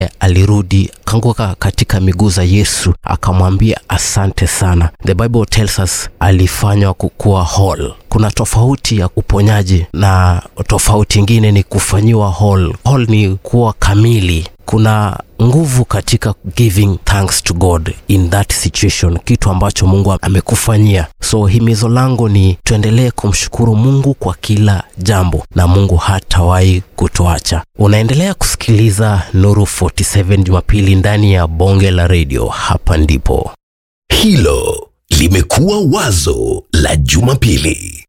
alirudi akaanguka katika miguu za Yesu akamwambia asante sana. The Bible tells us alifanywa kukuwa whole. Kuna tofauti ya uponyaji na tofauti ingine ni kufanyiwa whole. Whole ni kuwa kamili. Kuna nguvu katika giving thanks to God in that situation, kitu ambacho Mungu amekufanyia. So himizo langu ni tuendelee kumshukuru Mungu kwa kila jambo, na Mungu hatawahi kutuacha. Unaendelea kusikiliza Nuru 47 Jumapili ndani ya bonge la redio. Hapa ndipo Hilo limekuwa wazo la Jumapili.